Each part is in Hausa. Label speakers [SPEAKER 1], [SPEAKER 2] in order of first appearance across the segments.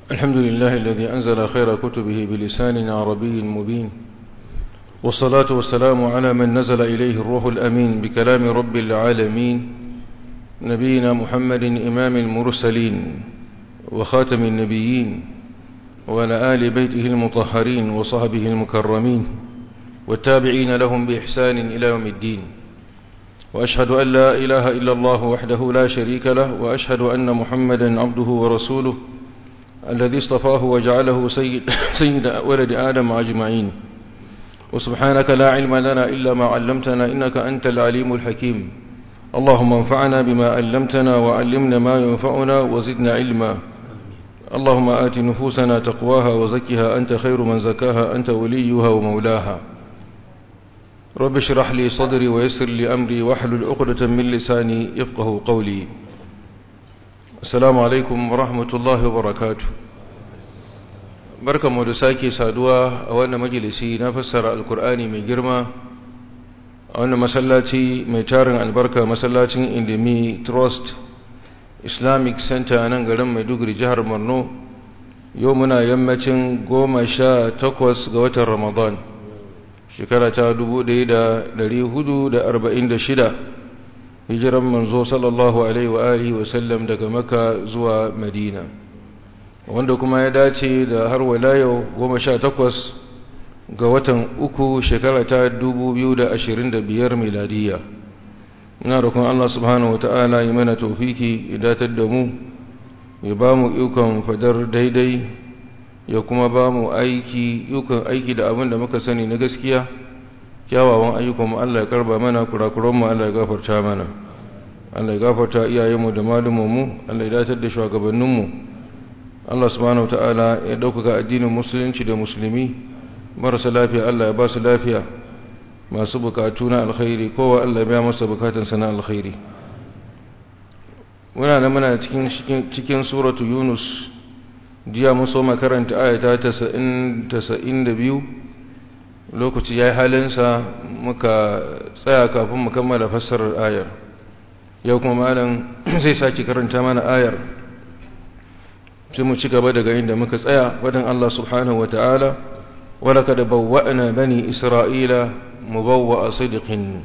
[SPEAKER 1] الحمد لله الذي أنزل خير كتبه بلسان عربي مبين والصلاة والسلام على من نزل إليه الروح الأمين بكلام رب العالمين نبينا محمد إمام المرسلين وخاتم النبيين وعلى آل بيته المطهرين وصحبه المكرمين والتابعين لهم بإحسان إلى يوم الدين وأشهد أن لا إله إلا الله وحده لا شريك له وأشهد أن محمدا عبده ورسوله الذي اصطفاه وجعله سيد, سيد ولد آدم أجمعين وسبحانك لا علم لنا إلا ما علمتنا إنك أنت العليم الحكيم اللهم انفعنا بما علمتنا وعلمنا ما ينفعنا وزدنا علما اللهم آت نفوسنا تقواها وزكها أنت خير من زكاها أنت وليها ومولاها رب اشرح لي صدري ويسر لي أمري واحلل عقدة من لساني يفقه قولي السلام عليكم ورحمة الله وبركاته barkanmu da sake saduwa a wannan majalisi na fassara alkur'ani mai girma a wannan masallaci mai tarin albarka masallacin indimi trust islamic center nan garin maiduguri jihar borno yau muna yammacin goma sha takwas ga watan ramadan shekara ta dubu ɗaya da ɗari hudu da arba'in da shida hijiran manzo sallallahu alaihi wa alihi wasallam daga maka zuwa madina wanda kuma ya dace da har wala yau goma sha takwas ga watan uku shekara ta dubu biyu da ashirin da biyar miladiya ina rukun Allah subhanahu wata'ala yi mana tofiki ya datar da mu ya ba mu ikon fadar daidai ya kuma ba mu aiki ikon aiki da abin da muka sani na gaskiya kyawawan ayyukan mu Allah ya karba mana kurakuran mu Allah ya gafarta mana Allah ya gafarta iyayenmu da malumanmu Allah ya datar da shugabanninmu Allah subhanahu wata'ala ya ɗaukaka addinin musulunci da musulmi marasa lafiya Allah ya ba su lafiya masu bukatu na alkhairi kowa Allah ya masa bukatunsa na alkhairi muna da muna cikin cikin suratu yunus jiya mun so makaranta ayata 92 lokaci yayi halinsa muka tsaya kafin mu kammala fassarar ayar yau kuma malam zai saki karanta mana ayar sai mu ci gaba daga inda muka tsaya wadan Allah subhanahu wataala ولقد بوأنا بني إسرائيل مبوأ صدق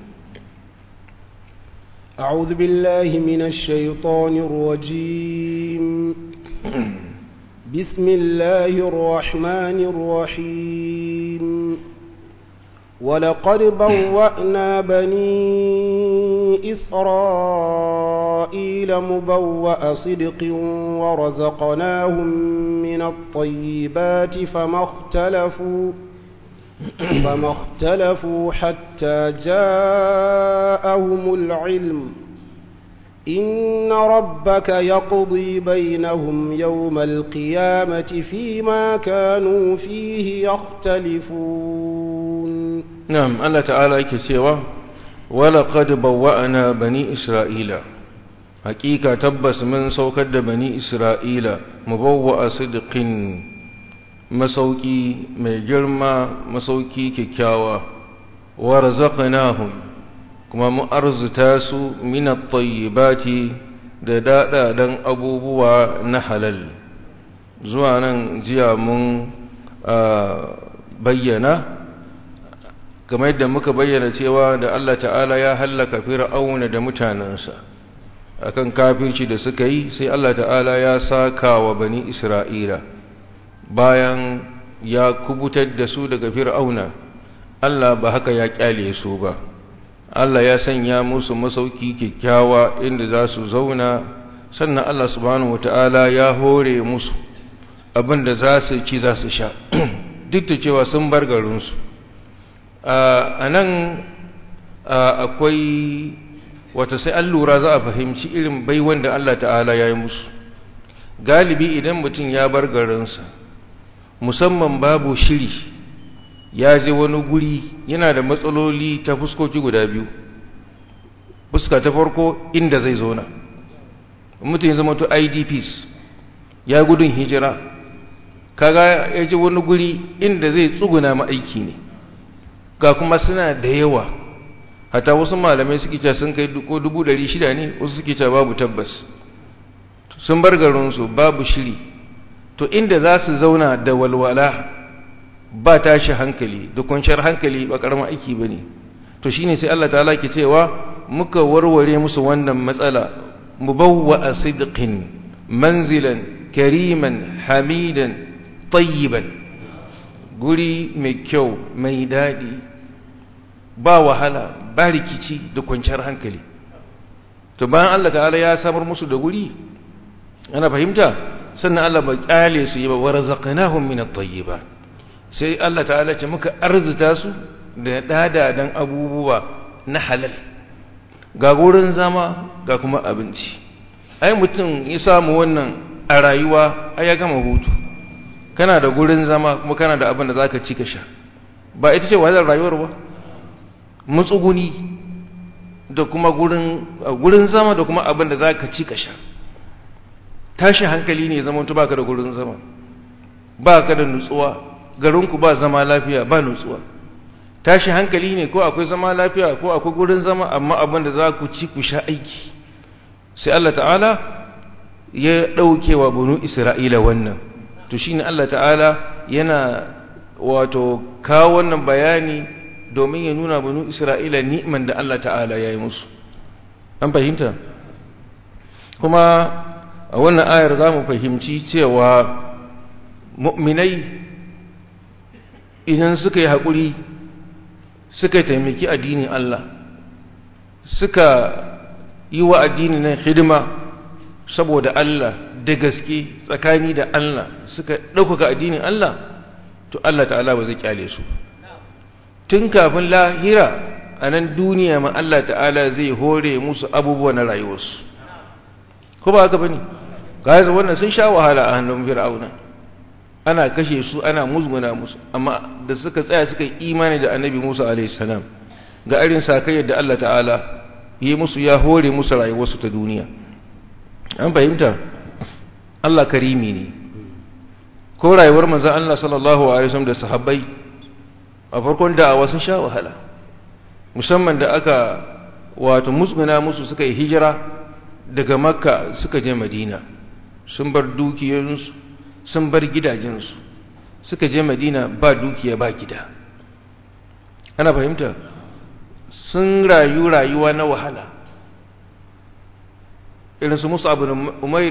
[SPEAKER 2] أعوذ بالله من الشيطان الرجيم بسم الله الرحمن الرحيم ولقد بوأنا بني إسرائيل مبوأ صدق ورزقناهم من الطيبات فما اختلفوا فما اختلفوا حتى جاءهم العلم إن ربك يقضي بينهم يوم القيامة فيما كانوا فيه يختلفون
[SPEAKER 1] نعم الله تعالى يكسيوا ولقد بوأنا بني إسرائيل حقيقة تبس من سوكد بني إسرائيل مبوأ صدق masauki mai girma masauki kyakkyawa wa razaqnahum kuma mu arzuta su min at-tayyibati da dadadan abubuwa na halal zuwa nan jiya mun bayyana kamar yadda muka bayyana cewa da Allah ta'ala ya hallaka fir'auna da mutanansa akan kafirci da suka yi sai Allah ta'ala ya saka wa bani Isra'ila bayan ya kubutar da su daga fir'auna Allah ba haka ya kyale su ba Allah ya sanya musu masauki kyakkyawa inda za su zauna sannan Allah subhanahu wata'ala ya hore musu abinda za su ci za su sha duk da cewa sun bar garinsu a nan akwai wata sai an lura za a fahimci irin baiwan da Allah ta'ala ya yi musu galibi idan mutum ya bar garinsa musamman babu shiri ya je wani guri yana da matsaloli ta fuskoki guda biyu fuska ta farko inda zai zauna mutum ya zama to idps ya gudun hijira kaga ya je wani guri inda zai tsuguna ma'aiki ne ga kuma suna da yawa hata wasu malamai suke cewa sun kai ko dubu ɗari shida ne wasu suke cewa babu tabbas sun bar garinsu babu shiri to inda za su zauna da walwala ba tashi hankali da kwanciyar hankali ba karamin aiki ba ne to shine sai Allah ta'ala ke cewa muka warware musu wannan matsala mubawwa a sidqin manzilan kariman hamidan tayyiban guri mai kyau mai daɗi ba wahala ba rikici da kwanciyar hankali to bayan Allah ta'ala ya samar musu da guri ana fahimta sannan Allah ba kyale su yi ba warzaqnahum min at-tayyibat sai Allah ta'ala ce muka arzuta su da dadadan abubuwa na halal ga gurin zama ga kuma abinci ai mutum ya samu wannan a rayuwa ai ya gama hutu kana da gurin zama kuma kana da abin da zaka ci ka sha ba ita ce wahalar rayuwar ba mutsuguni da kuma gurin gurin zama da kuma abin da zaka ci ka sha tashi hankali ne zaman tu baka da gurin zama baka da nutsuwa garinku ba zama lafiya ba nutsuwa tashi hankali ne ko akwai zama lafiya ko akwai gurin zama amma abin da za ku ci ku sha aiki sai Allah ta'ala ya ɗauke wa bunu Isra'ila wannan to shine Allah ta'ala yana wato kawo wannan bayani domin ya nuna bunu Isra'ila ni'man da Allah ta'ala ya yi musu an fahimta kuma a wannan ayar za mu fahimci cewa mu'minai idan suka yi haƙuri suka taimaki addinin Allah suka yi wa addini na hidima saboda Allah da gaske tsakani da Allah suka ɗaukaka addinin Allah to Allah ta'ala ba zai kyale su tun kafin lahira a nan duniya ma Allah ta'ala zai hore musu abubuwa na rayuwarsu ko ba haka bane gaza wannan sun sha wahala a hannun fir'auna ana kashe su ana musguna musu amma da suka tsaya suka yi imani da annabi Musa alaihi salam ga irin sakai da Allah ta'ala yi musu ya hore musu rayuwarsu ta duniya an fahimta Allah karimi ne ko rayuwar manzon Allah sallallahu alaihi wasallam da sahabbai a farkon da'awa sun sha wahala musamman da aka wato musguna musu suka yi hijira daga makka suka je madina sun bar dukiyoyinsu sun bar gidajensu suka je madina ba dukiya ba gida ana fahimta sun rayu rayuwa na wahala irin su musu abu umair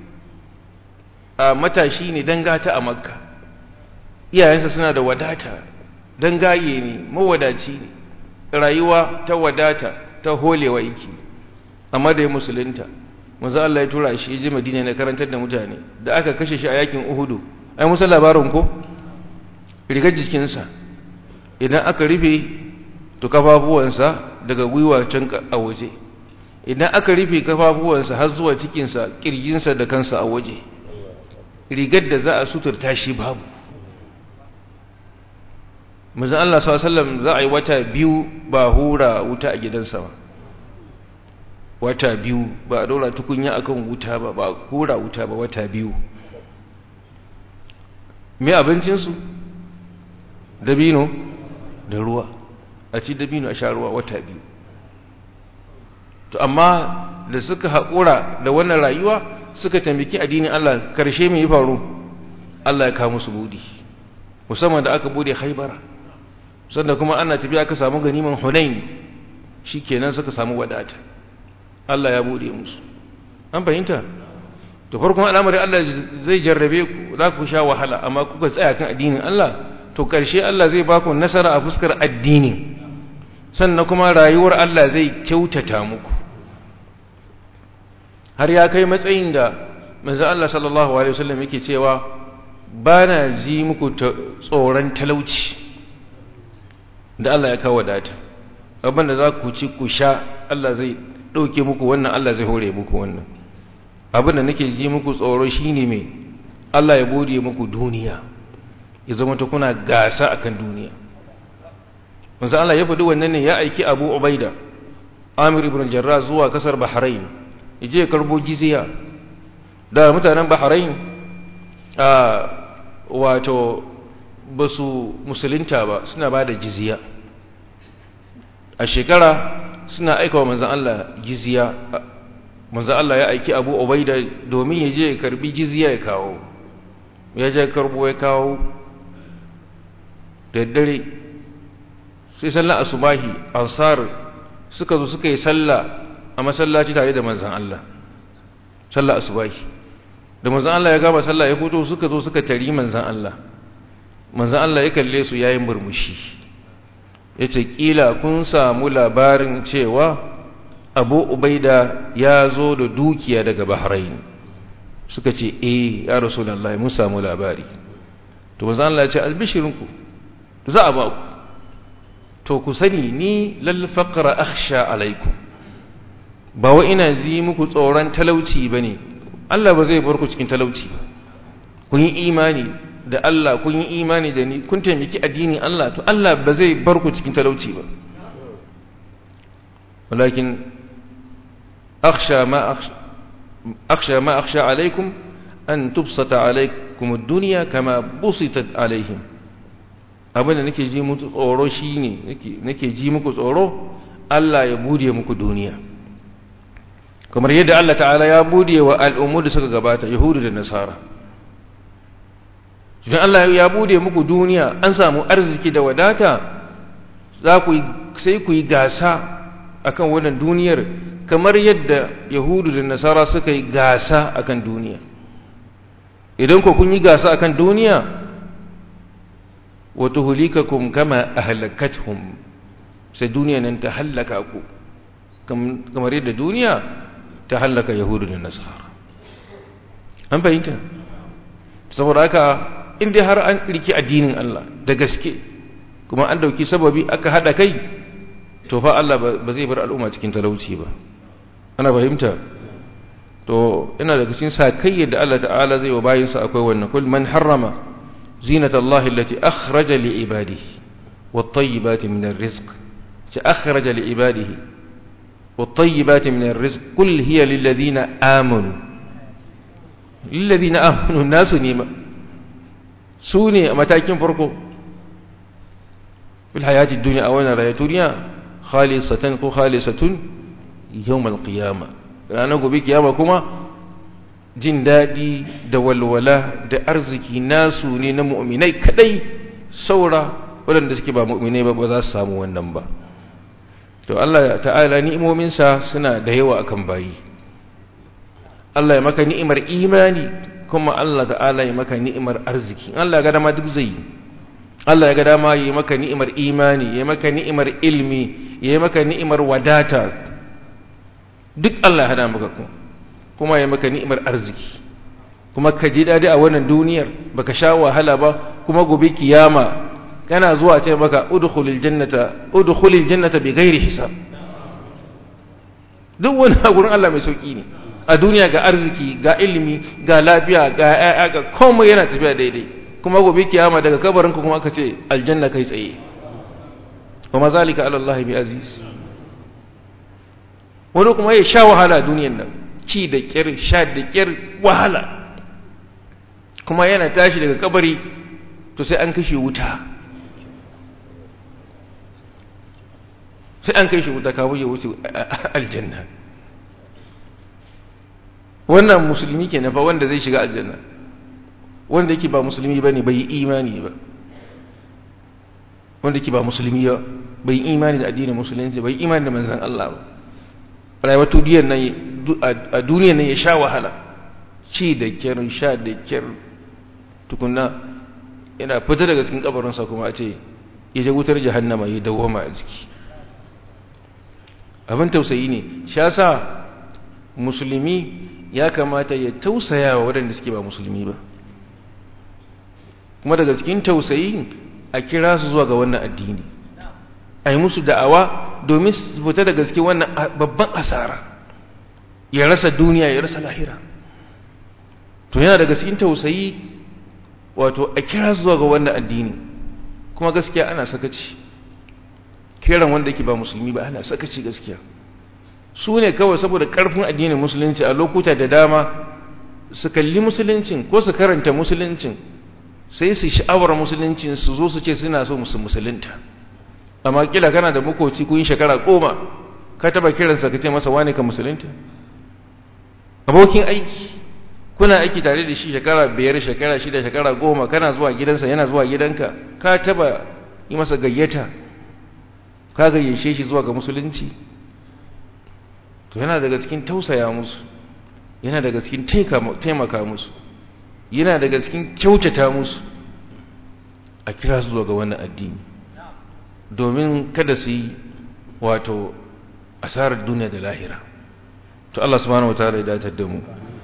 [SPEAKER 1] a matashi ne don gata a makka iyayensa suna da wadata don gaye ne mawadaci ne rayuwa ta wadata ta holewa yake amma da ya musulunta manzo Allah ya tura shi je Madina ne karantar da mutane da aka kashe shi a yakin Uhudu ai musan labarin ko rigar jikinsa idan aka rufe to kafafuwansa daga gwiwa can a waje idan aka rufe kafafuwansa har zuwa cikinsa kirjinsa da kansa a waje rigar da za a suturta shi babu manzo Allah sallallahu alaihi wasallam za a yi wata biyu ba hura wuta a gidansa ba wata biyu ba a dora tukunya akan wuta ba ba kura wuta ba wata biyu me abincinsu dabino da ruwa a ci dabino a sha ruwa wata biyu to amma da suka haƙura da wannan rayuwa suka tambaki addinin Allah karshe mai faru Allah ya kawo musu budi musamman da aka bude haibara sannan kuma ana tafiya aka samu ganiman hunain shikenan suka samu wadata Allah ya bude musu an fahimta to farkon al'amari Allah zai jarrabe ku za ku sha wahala amma kuka tsaya kan addinin Allah to ƙarshe Allah zai ba ku nasara a fuskar addini sannan kuma rayuwar Allah zai kyautata muku har ya kai matsayin da manzo Allah sallallahu alaihi wasallam yake cewa bana ji muku tsoron talauci da Allah ya kawo wadata abin da za ku ci ku sha Allah zai ɗauke muku wannan Allah zai hore muku wannan abin da nake ji muku tsoro shine mai Allah ya bude muku duniya ya zama ta kuna gasa akan duniya manzo Allah ya faɗi wannan ne ya aiki Abu Ubaida Amir ibn Jarrah zuwa kasar Bahrain yaje ya karbo jizya da mutanen Bahrain a wato basu musulunta ba suna bada jizya a shekara suna aika wa manzan Allah jizya manzan Allah ya aiki abu obaida domin ya je ya karbi jizya ya kawo ya je karbo ya kawo da dare sai sallar asubahi ansar suka zo suka yi sallah a masallaci tare da manzan Allah sallar asubahi da manzan Allah ya gama sallah ya fito suka zo suka tari manzan Allah manzan Allah ya kalle su yayin murmushi ya ce ƙila kun samu labarin cewa abu ubaida ya zo da dukiya daga bahrain suka ce eh ya rasulallah mun samu labari to manzan Allah ya ce albishirinku za a ba ku to ku sani ni lal faqra akhsha alaikum ba wa ina ji muku tsoron talauci bane Allah ba zai bar ku cikin talauci ba kun yi imani da Allah kun yi imani da ni kun taimaki addinin Allah to Allah ba zai bar ku cikin talauci ba walakin akhsha ma akhsha ma akhsha alaikum an tubsata alaikum ad-dunya kama busitat alaihim abinda nake ji muku tsoro shine nake ji muku tsoro Allah ya bude muku duniya kamar yadda Allah ta'ala ya bude wa al'ummu da suka gabata yahudu da nasara idan Allah ya bude muku duniya an samu arziki da wadata za ku sai ku yi gasa akan wannan duniyar kamar yadda yahudu da nasara suka yi gasa akan duniya idan ku kun yi gasa akan duniya wa tuhlikakum kama ahlakatuhum sai duniya nan ta hallaka ku kamar yadda duniya ta hallaka yahudu da nasara an fahimta saboda haka in dai har an riki addinin Allah da gaske kuma an dauki sababi aka hada kai to fa Allah ba zai bar al'umma cikin talauci ba ana fahimta to ina daga cikin sakai da Allah ta'ala zai wa bayinsa akwai wannan kul man harrama zinata Allah allati akhraja li ibadihi wat tayyibati min ar-rizq ta akhraja li ibadihi wat tayyibati min ar-rizq kul hiya lil ladina amanu lil ladina amanu nasu ne su ne a matakin farko fil hayati dunya a wannan rayuwar duniya khalisatan ko khalisatun yawmal qiyama ranar gobe kiyama kuma jin daɗi da walwala da arziki nasu ne na mu'minai kadai saura waɗanda suke ba mu'minai ba ba za su samu wannan ba to Allah ta'ala ni'imominsa suna da yawa akan bayi Allah ya maka ni'imar imani kuma Allah ta'ala ya maka ni'imar arziki Allah ya ga dama duk zai Allah ya ga dama ya maka ni'imar imani ya maka ni'imar ilmi ya maka ni'imar wadata duk Allah ya hada maka ku kuma ya maka ni'imar arziki kuma ka ji dadi a wannan duniyar baka sha wahala ba kuma gobe kiyama kana zuwa ce maka udkhulil jannata udkhulil jannata bighairi hisab duk wani gurin Allah mai sauki ne a duniya ga arziki ga ilimi ga lafiya ga ƴaƴa ga komai yana tafiya daidai kuma gobe kiyama daga kabarin ka kuma aka ce aljanna kai tsaye wa mazalika ala Allah bi aziz wani kuma ya sha wahala duniyan nan ci da kyar sha da kyar wahala kuma yana tashi daga kabari to sai an kashe wuta sai an kai shi wuta kawo ya wuce aljanna wannan musulmi ke nafa wanda zai shiga aljanna wanda yake ba musulmi ba ne bai imani ba wanda yake ba musulmi ba bai imani da addinin musulunci bai imani da manzan Allah ba rayuwar duniyar nan a duniyar nan ya sha wahala ci da kyar sha da kyar tukunna yana fita daga cikin kabarinsa kuma a ce ya je wutar jahannama ya dawoma a jiki abin tausayi ne shi yasa musulmi ya kamata ya tausaya wa waɗanda suke ba musulmi ba kuma daga cikin tausayi a kira su zuwa ga wannan addini a yi musu da'awa domin su fita daga cikin wannan babban asara ya rasa duniya ya rasa lahira to yana daga cikin tausayi wato a kira su zuwa ga wannan addini kuma gaskiya ana sakaci kiran wanda yake ba musulmi ba ana sakaci gaskiya su ne kawai saboda karfin addinin musulunci a lokuta da dama su kalli musuluncin ko su karanta musuluncin sai su sha'awar musuluncin su zo su ce suna so musu musulunta amma kila kana da makoci kun shekara goma ka taba kiransa ka ce masa wane ka musulunta abokin aiki kuna aiki tare da shi shekara biyar shekara shida shekara goma kana zuwa gidansa yana zuwa gidanka ka taba yi masa gayyata ka gayyace shi zuwa ga musulunci to yana daga cikin tausaya musu yana daga cikin taimaka musu yana daga cikin kyautata musu a kira su zuwa ga wannan addini domin kada su yi wato asarar duniya da lahira to Allah subhanahu wataala ya datar da mu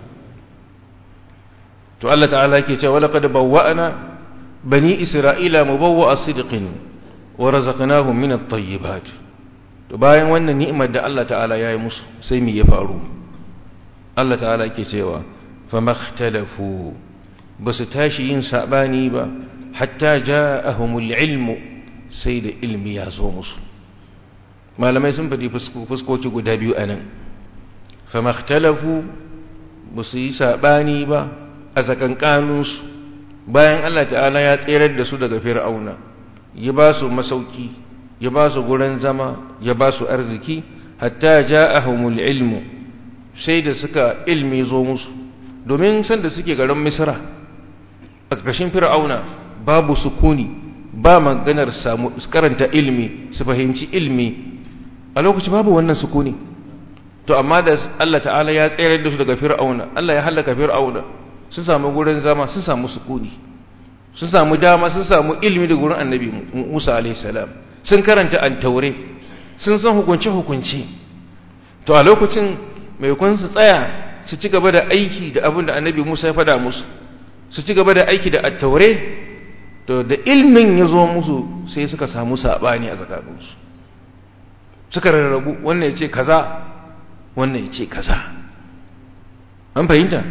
[SPEAKER 1] to Allah ta'ala yake cewa laqad bawwa'na bani isra'ila mubawwa'a sidqin wa razaqnahum min at-tayyibat to bayan wannan ni'imar da Allah ta'ala ya yi musu sai me ya faru Allah ta'ala yake cewa famakhtalafu basu tashi yin sabani ba hatta ja'ahumul ilmu sai da ilmi ya zo musu malamai sun faɗi fuskoki guda biyu anan famakhtalafu basu yi sabani ba a tsakankaninsu bayan Allah ta'ala ya tserar da su daga fir'auna ya ba su masauki ya ba su gurin zama ya ba su arziki hatta ja'ahumul ilmu sai da suka ilmi zo musu domin san da suke garin misra a ƙarshen fir'auna babu sukuni ba maganar samu karanta ilmi su fahimci ilmi a lokaci babu wannan sukuni to amma da Allah ta'ala ya tsayar da su daga fir'auna Allah ya halaka fir'auna sun samu gurin zama sun samu sukuni sun samu dama sun samu ilmi da gurin annabi Musa alaihi salam sun karanta an-taure sun san hukunce hukunce to a lokacin mai kun su tsaya su ci gaba da aiki da abin da annabi Musa ya fada musu su ci gaba da aiki da at-taure to da ilmin ya zo musu sai suka samu sabani a tsakaninsu suka rarrabu wannan ya ce kaza wannan ya ce kaza an fahimta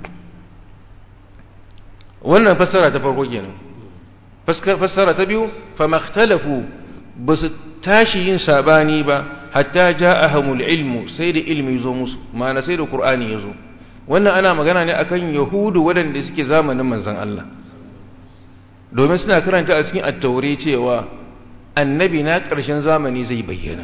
[SPEAKER 1] wannan fassara ta farko kenan fassara ta biyu fa makhtalafu basu tashi yin sabani ba hatta ja'ahumul ilmu sai da ilmi zo musu ma'ana sai da qur'ani ya zo wannan ana magana ne akan yahudu waɗanda suke zamanin manzon Allah domin suna karanta a cikin at-taure cewa annabi na ƙarshen zamani zai bayyana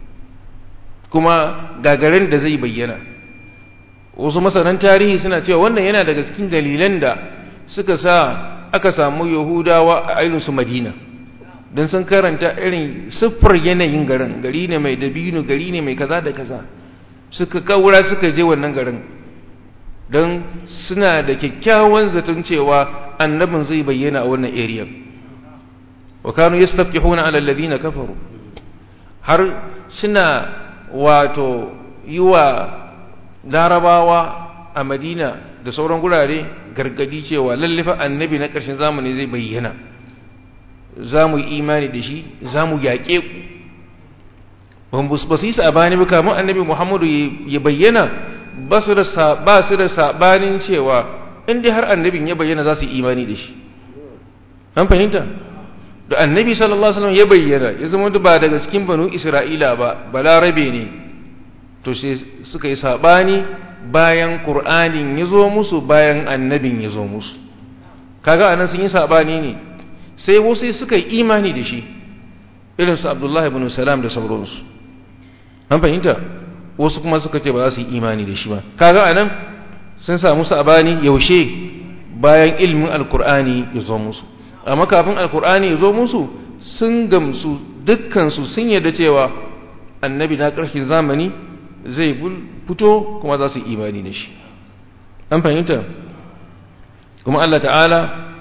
[SPEAKER 1] kuma gagarin da zai bayyana wasu masanan tarihi suna cewa wannan yana daga cikin dalilan da suka sa aka samu yahudawa a ainihinsu madina don sun karanta irin siffar yanayin garin gari ne mai dabino gari ne mai kaza da kaza suka kawura suka je wannan garin don suna da kyakkyawan zaton cewa annabin zai bayyana a wannan area wa kanu yastafihuna ala alladhina kafaru har suna wato yi wa larabawa a madina da sauran gurare gargadi cewa lallifa annabi na ƙarshen zamani zai bayyana za mu yi imani da shi za mu yaƙe ku ba su yi saɓani ba kamar annabi muhammadu ya bayyana ba su da saɓanin cewa inda har annabin ya bayyana za su yi imani da shi an fahimta da annabi sallallahu alaihi wasallam ya bayyana ya zama ba daga cikin banu isra'ila ba balarabe ne to sai suka yi saɓani bayan ƙur'anin ya zo musu bayan annabin ya zo musu kaga anan sun yi saɓani ne sai wasu suka yi imani da shi irin su abdullahi ibn salam da sauransu an fahimta wasu kuma suka ce ba za su yi imani da shi ba kaga anan sun samu saɓani yaushe bayan ilmin alƙur'ani ya zo musu amma kafin alƙur'ani ya zo musu sun gamsu dukkansu sun yarda cewa annabi na ƙarshen zamani zai fito kuma za su yi imani da shi an fahimta kuma Allah ta'ala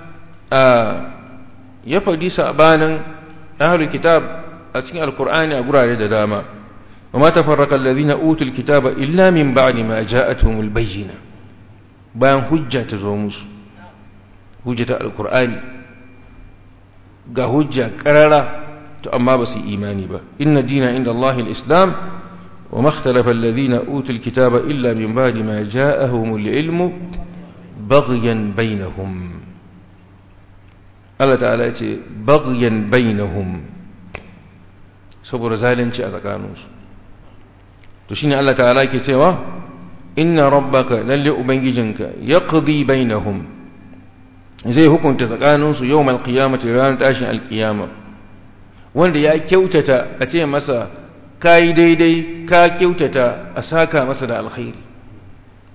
[SPEAKER 1] ya faɗi sabanin ahlul kitab a cikin alkur'ani a gurare da dama wa ma tafarraqa alladhina utul kitaba illa min ba'di ma ja'atuhumul bayyina bayan hujja ta zo musu hujja ta alkur'ani ga hujja karara to amma ba su yi imani ba inna dina inda Allah al-islam وما اختلف الذين أوتوا الكتاب إلا من بعد ما جاءهم العلم بغيا بينهم الله تعالى يقول بغيا بينهم saboda zalunci a tsakaninsu to shine Allah ta'ala yake cewa inna rabbaka lalle ubangijinka yaqdi bainahum zai hukunta tsakaninsu yawmal qiyamati ranar tashin alqiyama wanda ya kyautata a ce masa ka yi daidai ka kyautata a saka masa da alkhairi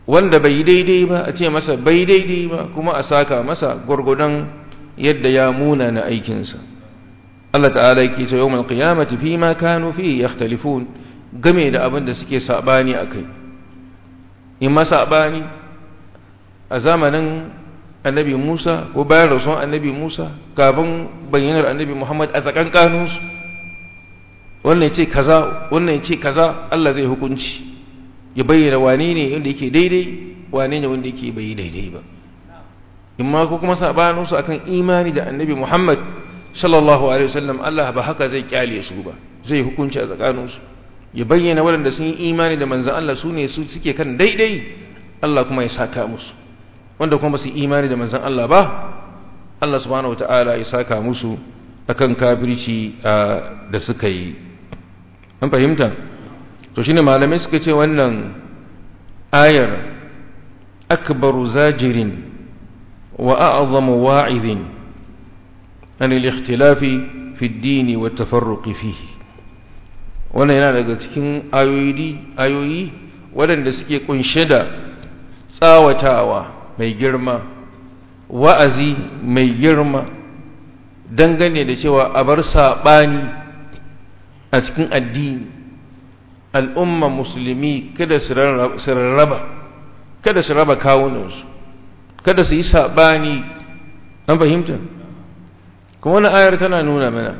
[SPEAKER 1] wanda bai daidai ba a ce masa bai daidai ba kuma a saka masa gwargwadon yadda ya muna na aikinsa Allah ta'ala yake ce yawmal qiyamati fi ma kanu fi yakhtalifun game da abin da suke sabani akai in ma sabani a zamanin annabi Musa ko bayan rasuwan annabi Musa kafin bayyanar annabi Muhammad a tsakankaninsu wannan ya ce kaza wannan ya ce kaza Allah zai hukunci ya bayyana wane ne wanda yake daidai wane ne wanda yake bai daidai ba imma ko kuma sabaninsu akan imani da annabi Muhammad sallallahu alaihi wasallam Allah ba haka zai kyale su ba zai hukunci a tsakaninsu ya bayyana waɗanda sun yi imani da manzon Allah su ne su suke kan daidai Allah kuma ya saka musu wanda kuma su imani da manzon Allah ba Allah subhanahu wataala ya saka musu akan kafirci da suka yi an fahimta to shine malamai suka ce wannan ayar akbaru zajirin wa a'zamu wa'idhin an al-ikhtilafi fi ad-din wa at-tafarruq fihi wannan yana daga cikin ayoyi ayoyi waɗanda suke kunshe da tsawatawa mai girma wa'azi mai girma dangane da cewa a bar saɓani a cikin addini al'umma musulmi kada su rarraba kada su raba kawunansu kada su yi saɓani an fahimta kuma wani ayar tana nuna mana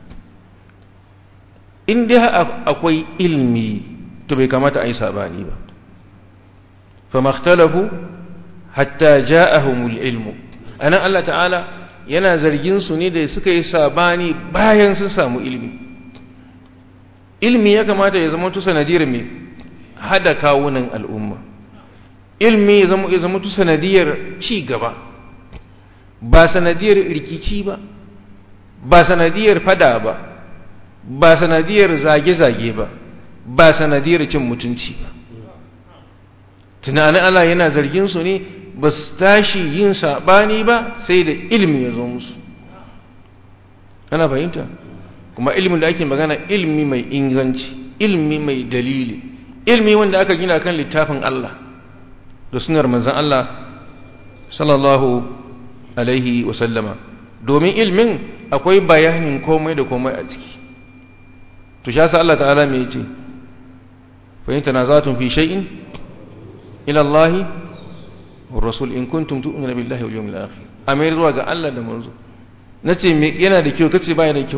[SPEAKER 1] in dai akwai ilmi to bai kamata a yi saɓani ba fa makhtalafu hatta ja'ahumul ilmu anan Allah ta'ala yana zargin su ne da suka yi sabani bayan sun samu ilmi ilmi ya kamata ya zama tusa sanadiyar mai hada kawunan al'umma ilmi ya zama ya zama tusa sanadiyar ci gaba ba sanadiyar rikici ba ba sanadiyar fada ba ba sanadiyar zage-zage ba ba sanadiyar cin mutunci ba tunanin Allah yana zargin su ne ba su tashi yin saɓani ba sai da ilmi ya zo musu ana fahimta kuma ilmin da ake magana ilmi mai inganci ilmi mai dalili ilmi wanda aka gina kan littafin Allah da sunar manzan Allah sallallahu alaihi wasallama domin ilmin akwai bayanin komai da komai a ciki to sha sa Allah ta'ala mai ce fahimta na zatun fi shay'in ila Allahi rasul in kuntum tu'minu billahi wal yawmil akhir amir zuwa ga Allah da manzo nace me yana da kyau kace ba da kyau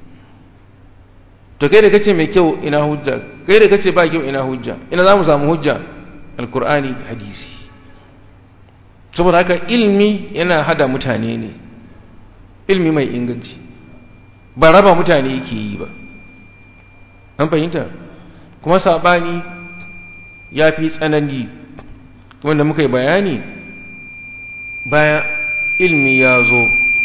[SPEAKER 1] to kai da kace mai kyau ina hujja kai da kace ba kyau ina hujja ina zamu samu hujja alqur'ani hadisi saboda haka ilmi yana hada mutane ne ilmi mai inganci ba raba mutane yake yi ba an fahimta kuma sabani ya fi tsanani wanda muka yi bayani bayan ilmi ya zo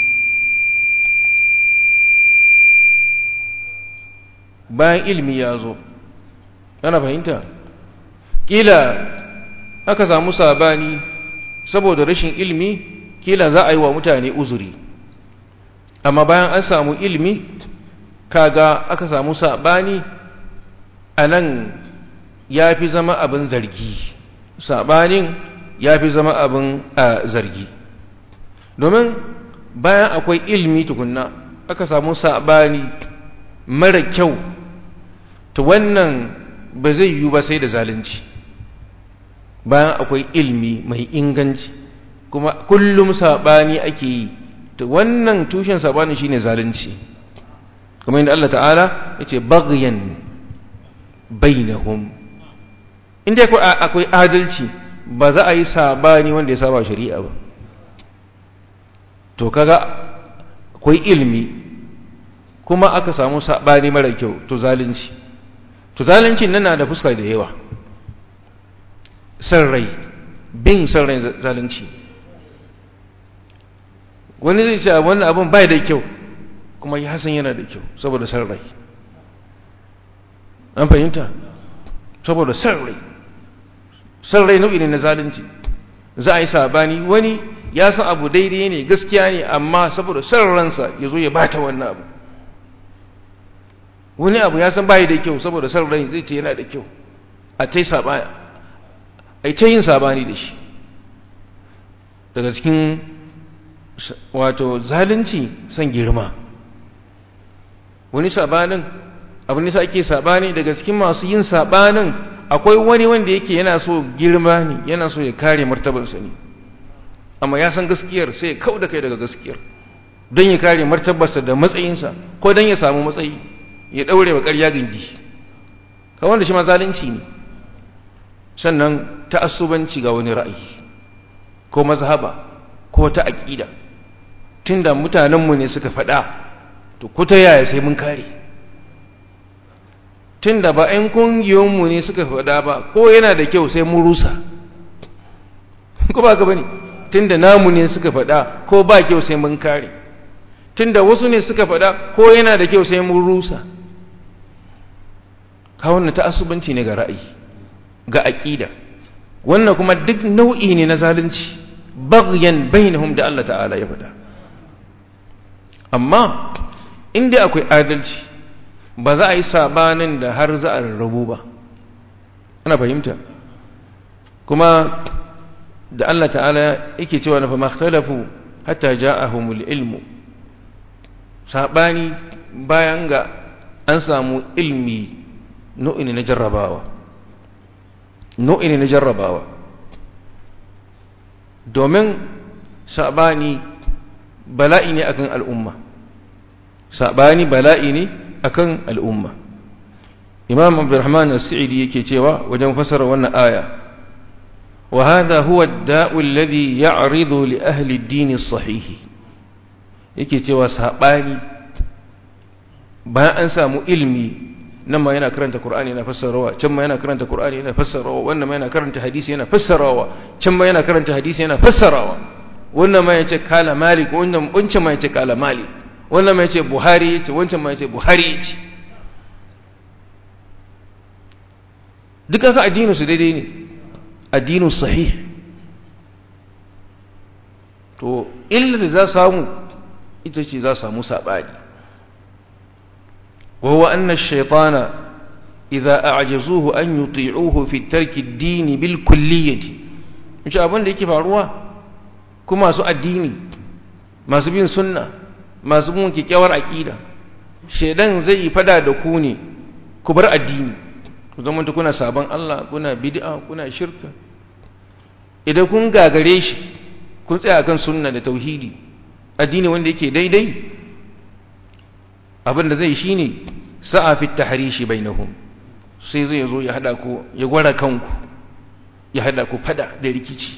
[SPEAKER 1] bayan ilmi ya zo ana fahimta kila aka samu sabani saboda rashin ilmi kila za a yi wa mutane uzuri amma bayan an samu ilmi kaga aka samu sabani a nan ya fi zama abin zargi sabanin ya fi zama abin a zargi domin bayan akwai ilmi tukunna aka samu sabani mara kyau to wannan ba zai yiwu ba sai da zalunci bayan akwai ilmi mai inganci kuma kullum sabani ake yi to wannan tushen sabani shine zalunci kuma inda Allah ta'ala yace baghyan bainahum inda akwai adalci ba za a yi sabani wanda ya saba shari'a ba to kaga akwai ilmi kuma aka samu sabani mara kyau to zalunci to zalunci nan na da fuska da yawa san rai bin san rai zalunci wani zai ce wannan abin bai da kyau kuma ya san yana da kyau saboda san rai an fahimta saboda san rai san rai nau'i ne na zalunci za a yi sabani wani ya san abu daidai ne gaskiya ne amma saboda san ransa ya zo ya bata wannan abu wani abu ya san bayi da kyau saboda san rai zai ce yana da kyau a tai sabani ai ta yin sabani da shi daga cikin wato zalunci son girma wani sabanin abin nisa ake sabani daga cikin masu yin sabanin akwai wani wanda yake yana so girma ne yana so ya kare martabarsa ne amma ya san gaskiyar sai ya kau da kai daga gaskiyar don ya kare martabarsa da matsayinsa ko don ya samu matsayi ya daure wa ƙarya gindi ka wanda shi ma zalunci ne sannan ta'assubanci ga wani ra'ayi ko mazhaba ko ta aqida tunda mutanenmu ne suka faɗa to ko ta yaya sai mun kare tunda ba 'yan kungiyoyinmu ne suka faɗa ba ko yana da kyau sai mun rusa ko ba ka bane tunda namu ne suka faɗa ko ba kyau sai mun kare tunda wasu ne suka faɗa ko yana da kyau sai mun rusa ka wannan ta'assubanci ne ga ra'ayi ga aqida wannan kuma duk nau'i ne na zalunci baghyan bainahum da Allah ta'ala ya faɗa amma inda akwai adalci ba za a yi sabanin da har za a rarrabu ba ana fahimta kuma da Allah ta'ala yake cewa na fa makhtalafu hatta ja'ahumul ilmu sabani bayan ga an samu ilmi nau'ini na jarrabawa nau'ini na jarrabawa domin sabani bala'i ne akan al'umma sabani bala'i ne akan al'umma imam abdurrahman as-sa'idi yake cewa wajen fasara wannan aya wa hadha huwa ad-da'u alladhi ya'ridu li ahli ad-din as-sahih yake cewa sabani bayan an samu ilmi nan ma yana karanta qur'ani yana fassarawa can ma yana karanta qur'ani yana fassarawa wannan ma yana karanta hadisi yana fassarawa can ma yana karanta hadisi yana fassarawa wannan ma yace kala malik wannan wancan ma yace kala malik wannan mai ce buhari ce wancan mai ce buhari ce duka ka addinin su daidai ne addinin sahih to illa da za samu ita ce za samu saɓani وهو أن الشيطان إذا أعجزوه أن يطيعوه في ترك الدين بالكلية إن شاء الله لكي فعلوا كما سوء الدين ما سبين سنة masu mun kyakkyawar aƙida shaidan zai yi fada da ku ne ku bar addini ku zama kuna sabon Allah kuna bid'a kuna shirka idan kun gagare shi kun tsaya akan sunna da tauhidi addini wanda yake daidai abin da zai shine sa'a fi tahrishi bainahum sai zai zo ya hada ku ya gwara kanku ya hada ku fada da rikici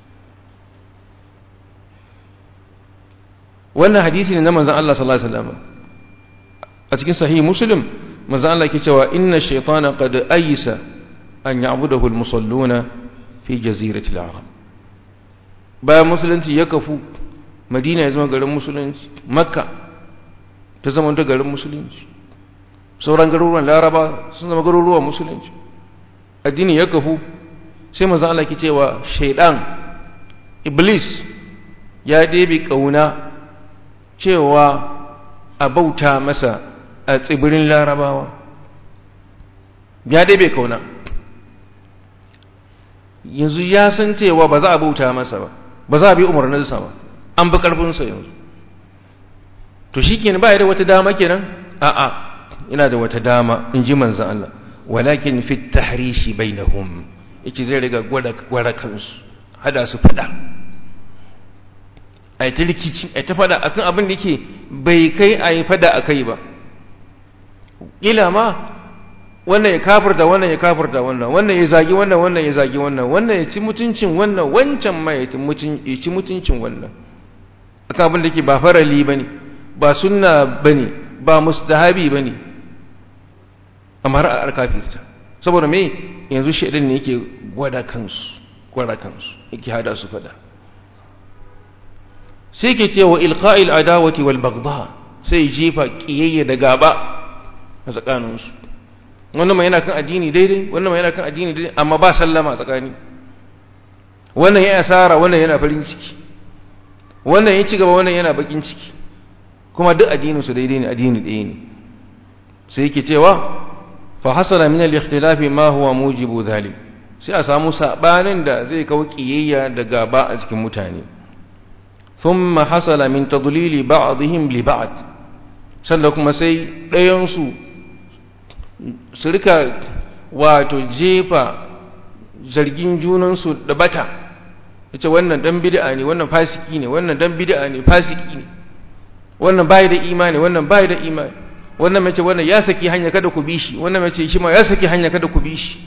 [SPEAKER 1] wannan hadisi ne na manzon Allah sallallahu alaihi wasallam a cikin sahih muslim manzon Allah yake cewa inna shaytana qad aysa an ya'budahu al-musalluna fi jazirati al-arab bayan musulunci ya kafu madina ya zama garin musulunci makka ta zama ta garin musulunci sauran garuruwan laraba sun zama garuruwan musulunci addini ya kafu sai manzon Allah yake cewa shaydan iblis ya ɗebe kauna cewa a bauta masa a tsibirin larabawa ya dai bai kauna yanzu ya san cewa ba za a bauta masa ba ba za a bi umarninsa ba an bi ƙarfinsa yanzu to shi kenan ba ya da wata dama kenan a'a ina da wata dama in ji manzan Allah walakin fi tahrishi bainahum yace zai riga gwada kansu hada su fada a ta rikici a ta fada akan abin da yake bai kai a yi fada a kai ba ƙila ma wannan ya kafirta wannan ya kafirta wannan wannan ya zagi wannan wannan ya zagi wannan wannan ya ci mutuncin wannan wancan ma ya ci mutuncin wannan akan abin da yake ba farali ba ne ba sunna ba ne ba mustahabi ba ne amma har a kafirta saboda me yanzu shaidan ne yake gwada kansu gwada kansu yake hada su fada sai ke ce wa ilqa'il adawati wal baghdha sai jifa kiyayya da gaba a tsakaninsu wannan mai yana kan addini daidai wannan mai yana kan addini daidai amma ba sallama tsakani wannan ya asara wannan yana farin ciki wannan ya ci gaba wannan yana bakin ciki kuma duk addinin su daidai ne addini ɗaya ne sai yake cewa fa hasala min al-ikhtilaf ma huwa mujibu dhalik sai a samu sabanin da zai kawo kiyayya da gaba a cikin mutane thumma hasala min tadlili ba'dihim li ba'd sannan kuma sai ɗayan su su rika wato jefa zargin junansu da bata yace wannan dan bid'a ne wannan fasiki ne wannan dan bid'a ne fasiki ne wannan bai da imani wannan bai da imani wannan mace wannan ya saki hanya kada ku bi shi wannan mace shi ma ya saki hanya kada ku bi shi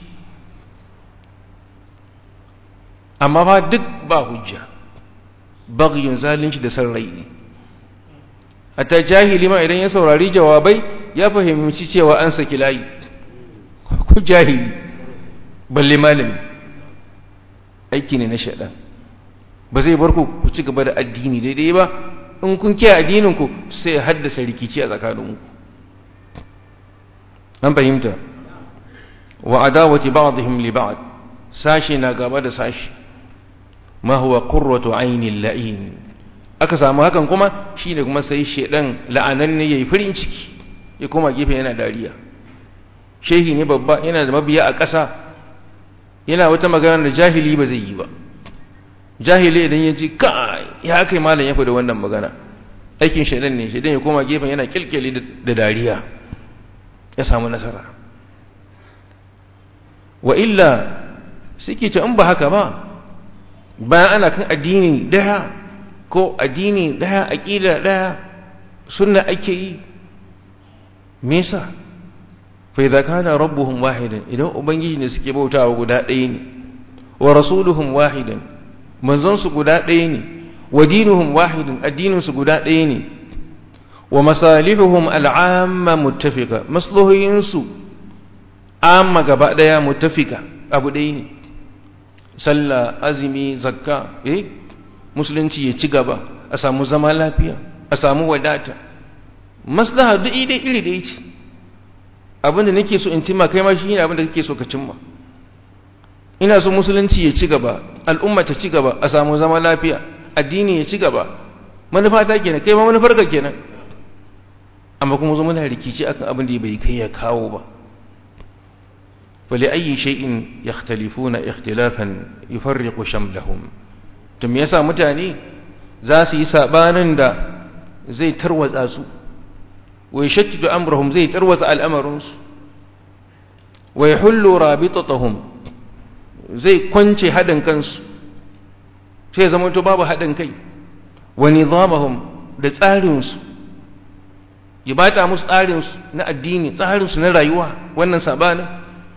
[SPEAKER 1] amma fa duk ba hujja bagyin zalunci da san rai ne hatta jahili ma idan ya saurari jawabai ya fahimci cewa an saki layi ku jahili balle malami aiki ne na shaɗan ba zai bar ku ku ci gaba da addini daidai ba in kun kiyaye addininku sai ya haddasa rikici a tsakaninku an fahimta wa adawati ba'dihim li ba'd sashi na gaba da sashi ma huwa qurratu ainil la'in aka samu hakan kuma shine kuma sai shedan la'ananne yayi farin ciki ya koma gefe yana dariya shehi ne babba yana da mabiya a ƙasa yana wata magana da jahili ba zai yi ba jahili idan ya ji kai ya kai malam ya da wannan magana aikin shedan ne shedan ya koma gefen yana kilkili da dariya ya samu nasara wa illa suke ce in ba haka ba bayan ana kan addini daya ko addini daya aqida daya sunna ake yi me yasa fa idza kana rabbuhum wahidan idan ubangiji ne suke bautawa guda ɗaya ne wa rasuluhum wahidan manzon su guda ɗaya ne wa dinuhum wahidun addinin su guda ɗaya ne wa masalihuhum al'amma muttafiqa maslahoyin su amma gaba ɗaya muttafika abu ɗaya ne sallah azumi zakka eh musulunci ya ci gaba a samu zama lafiya a samu wadata maslaha duk iri iri da ce abinda nake so in cimma kai ma shi ne abinda kake so ka cimma ina so musulunci ya ci gaba al'umma ta ci gaba a samu zama lafiya addini ya ci gaba manufa ta kenan kai ma manufar ka kenan amma kuma zo muna rikici akan abin da bai kai ya kawo ba فلأي شيء يختلفون اختلافا يفرق شملهم tun me yasa mutane za su yi sabanin da zai tarwatsa su wa yashattu amrahum zai tarwatsa al'amarinsu wa yahullu rabitatahum zai kwance hadin kansu sai zama to babu hadin kai wa nizamahum da tsarinsu ya bata musu tsarinsu na addini tsarinsu na rayuwa wannan sabanin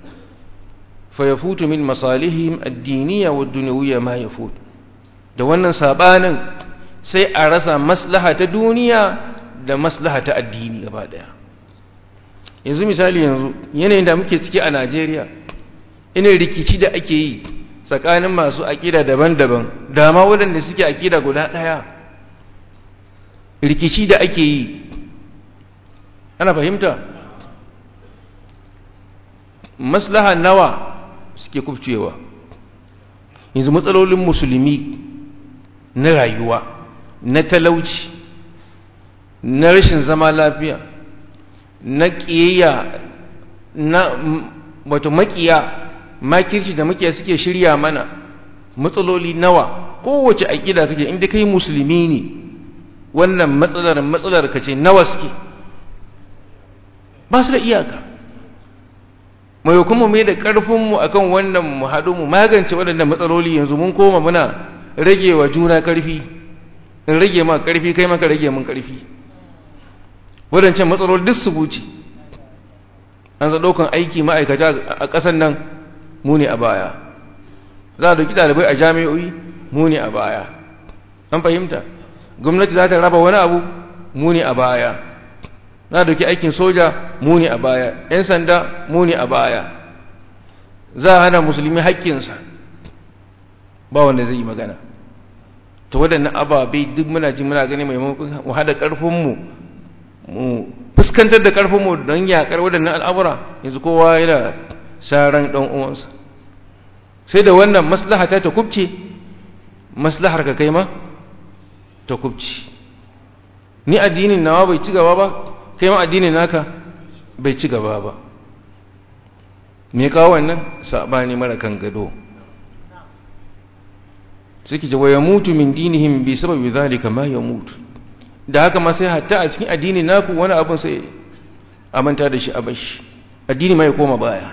[SPEAKER 1] فيفوت من مصالحهم الدينية والدنيوية ما يفوت da wannan sabanin sai a rasa maslaha ta duniya da maslaha ta addini gaba daya yanzu misali yanzu yanayin da muke ciki a Najeriya ina rikici da ake yi tsakanin masu akida daban-daban da ma waɗanda suke akida guda ɗaya rikici da ake yi ana fahimta maslaha nawa suke kubcewa yanzu matsalolin musulmi na rayuwa na talauci na rashin zama lafiya na ƙiyayya na wato makiya makirci da makiya suke shirya mana matsaloli nawa kowace aƙida suke inda kai musulmi ne wannan matsalar matsalar ka ce nawa suke ba su da iyaka mai kuma mai da ƙarfinmu a kan wannan mu haɗu mu magance waɗannan matsaloli yanzu mun koma muna rage wa juna ƙarfi in rage ma ƙarfi kai maka rage mun ƙarfi waɗancan matsaloli duk su buce an za ɗaukan aiki ma'aikata a ƙasar nan mu ne a baya za a ɗauki ɗalibai a jami'o'i mu ne a baya an fahimta gwamnati za ta raba wani abu mu ne a baya za a ɗauki aikin soja mu ne a baya ‘yan sanda mu ne a baya za a hana musulmi haƙƙinsa ba wanda zai yi magana ta waɗannan ababai duk muna ji muna gani maimakon mu haɗa ƙarfinmu mu fuskantar da ƙarfinmu don yaƙar waɗannan al'amura yanzu kowa yana sharan ɗan uwansa sai da wannan maslaha ta ta kubce maslahar ka kai ma ta kubce ni addinin nawa bai ci gaba ba kai ma addinin naka bai ci gaba ba me kawo wannan sabani mara kan gado suke ce wa yamutu min dinihim bi sababi zalika ma yamutu da haka ma sai hatta a cikin addini naku wani abin sai a manta da shi a bashi addini mai koma baya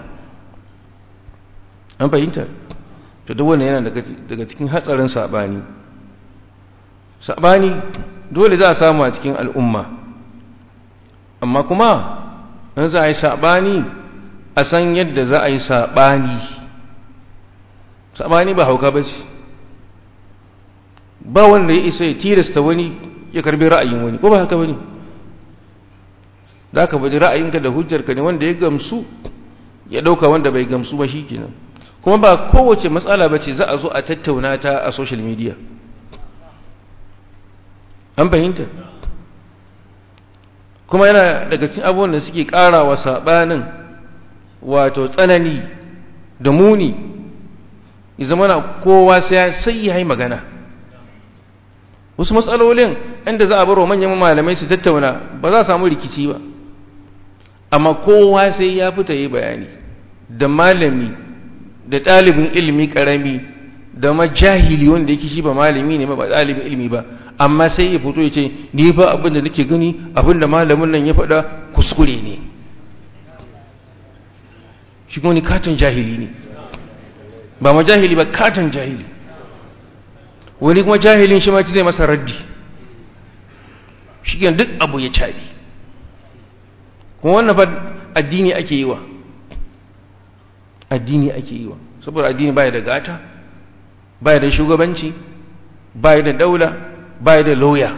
[SPEAKER 1] an fahimta to duk wannan yana daga cikin hatsarin sabani sabani dole za a samu a cikin al'umma amma kuma in za a yi sabani a san yadda za a yi sabani sabani ba hauka ba ce ba wanda ya isa ya tilasta wani ya karbi ra'ayin wani ko ba haka bane za ka bada ra'ayinka da hujjarka ne wanda ya gamsu ya ɗauka wanda bai gamsu ba shi kenan kuma ba kowace matsala ba ce za a zo a tattauna ta a social media an fahimta kuma yana daga cikin abubuwan da suke ƙara wa saɓanin wato tsanani da muni ya zama na kowa sai ya yi magana wasu matsalolin inda za a baro manyan malamai su tattauna ba za a samu rikici ba amma kowa sai ya fita yi bayani da malami da ɗalibin ilimi ƙarami da majahili wanda yake shi ba malami ne ba ɗalibin ilimi ba amma sai ya fito ya ce ni ba abin da nake gani abin da malamin nan ya faɗa kuskure ne shi kuma ni katon jahili ne ba majahili ba katon jahili wani kuma jahilin shi ma zai masa raddi shi duk abu ya cari kuma wannan fa addini ake yi wa addini ake yi wa saboda addini baya da gata baya da shugabanci baya da daula baya da lauya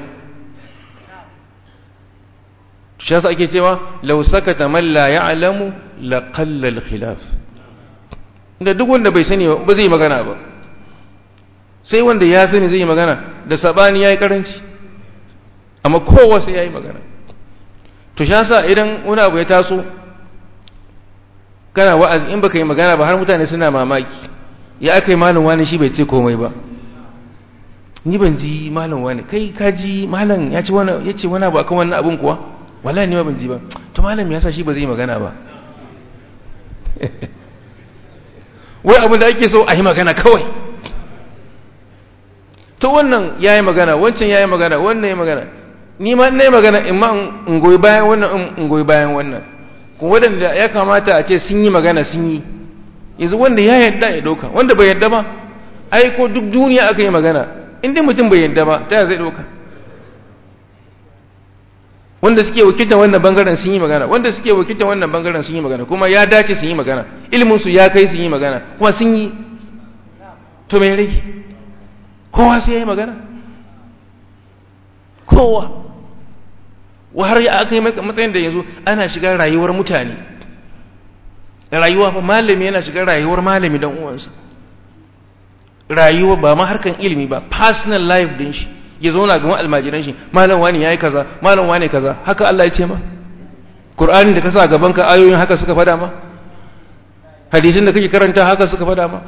[SPEAKER 1] shi yasa ake cewa law sakata man la ya'lamu la qalla al-khilaf inda duk wanda bai sani ba zai magana ba sai wanda ya sani zai yi magana da sabani yayi karanci amma kowa sai yayi magana to shi yasa idan wani abu ya taso kana wa'azi in baka yi magana ba har mutane suna mamaki ya aka yi malam wani shi bai ce komai ba ni ban ji malam wani kai ka ji malam ya ce wani ya ce wani abu akan wannan abun kuwa wallahi ni ma ban ji ba to malam ya sa shi ba zai yi magana ba wai abin da ake so a yi magana kawai to wannan ya yi magana wancan ya yi magana wannan ya magana ni ma na yi magana in ma in goyi bayan wannan in goyi bayan wannan kuma waɗanda ya kamata a ce sun yi magana sun yi yanzu wanda ya yadda ya ɗauka wanda bai yadda ba ai ko duk duniya aka yi magana inda mutum bai yadda ba ta zai ɗauka wanda suke wakiltar wannan bangaren sun yi magana wanda suke wakiltar wannan bangaren sun yi magana kuma ya dace sun yi magana ilimin su ya kai sun yi magana kuma sun yi to me rage kowa sai ya yi magana kowa wa har ya aka yi matsayin da yanzu ana shiga rayuwar mutane rayuwa fa malami yana shiga rayuwar malami dan uwansa rayuwa ba ma harkan ilimi ba personal life din shi ya zauna ga almajiran shi malam wani yayi kaza malam wani kaza haka Allah ya ce ma Qur'anin da ka sa gaban ka ayoyin haka suka fada ma hadisin da kake karanta haka suka fada ma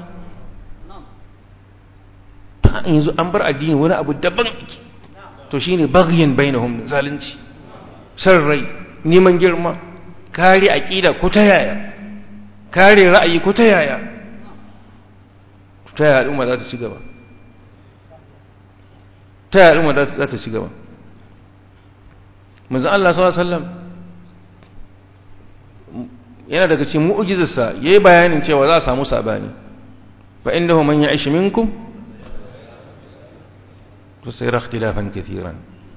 [SPEAKER 1] yanzu an bar addini wani abu daban to shine baghyan bainahum zalunci san rai neman girma kare aqida ko ta yaya kare ra'ayi ko ta yaya ta yaya al'umma za ta ci gaba ta yaya al'umma za ta ci gaba manzo Allah sallallahu alaihi wasallam yana daga cikin mu'jizarsa yayi bayanin cewa za a samu sabani fa innahu man ya'ish minkum tusayra ikhtilafan kathiran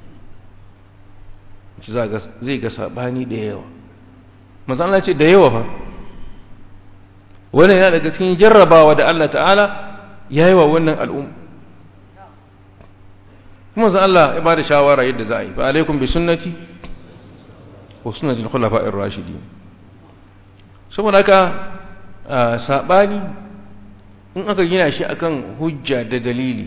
[SPEAKER 1] zai ga sabani da yawa manzo Allah ce da yawa fa wannan yana daga cikin jarrabawa da Allah ta'ala yayi wa wannan al'umma kuma zan Allah ya bada shawara yadda za a yi fa alaikum bi sunnati wa sunnati al-khulafa'ir rashidin saboda haka sabani in aka gina shi akan hujja da dalili